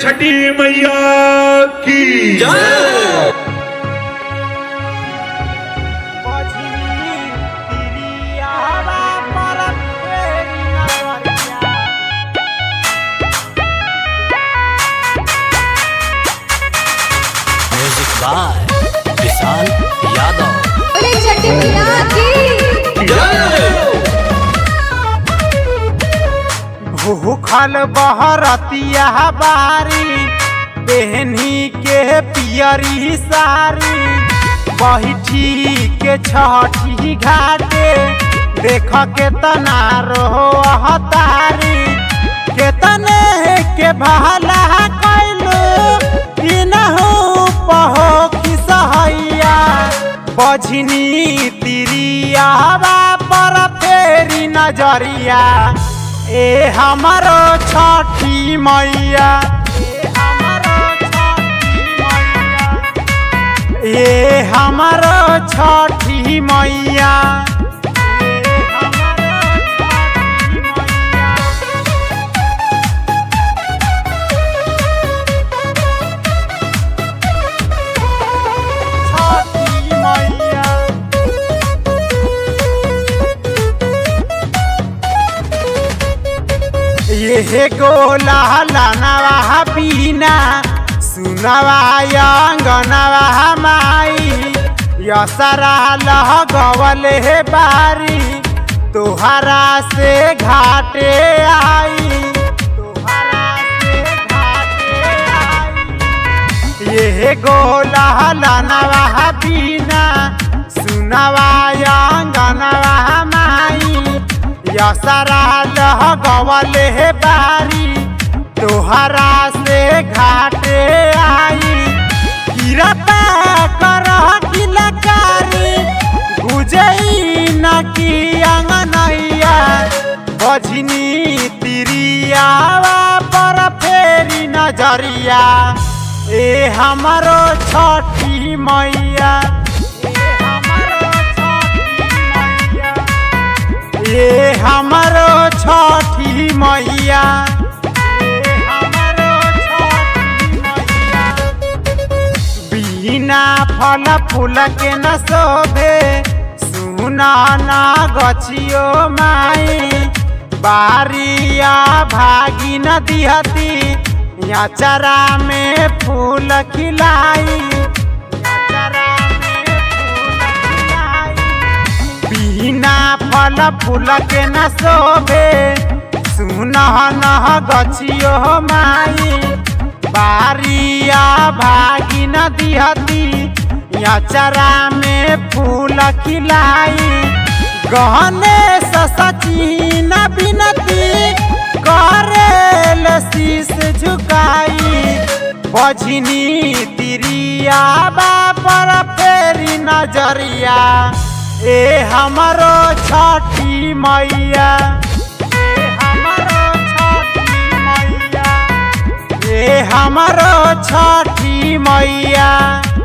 छठी मैया की music by विशाल यादव बोले छठी मैया की भूखल बहरतिया बारी बेहनी के पियरी सारी बैठी के छठी घाटे देख के तना रो तारी केतने के भला कैलू इनहू पहो खिसहैया बझनी तिरिया पर फेरी नजरिया ए हमारो छठी मैया ए हमारो छठी मैया छठी मैया ये गोला लनवा बीना सुनवा अंगनवा माई यसरा लह गवल हे बारी तोहरा से घाटे आई तोहरा से घाटे आई ये गोला लनवा बीना सुनवा अंगनवा माई यसरा लह गवल हे बारी तोहरा से घाटे आई गिरता कर किलकारी गुजई न की अंगनैया बझनी तिरिया पर फेरी नजरिया ए हमारो छठी मैया ए हमारो छठी मैया बिना फल फूल के न शोभे सुना ना गछियो माई बारिया भागी न दिहती या चरा में फूल खिलाई याचरा में फूल खिलाई। बिना फल फूल के न शोभे सुनह नह गछियो माई बारिया भागी न दिहती अचरा में फूल खिलाई गहने सची न बिनती करेल शीस झुकाई बझनी तिरिया पर फेरी नजरिया ए हमारो छठी मैया ए हमारो छठी मैया ए हमारो छठी मैया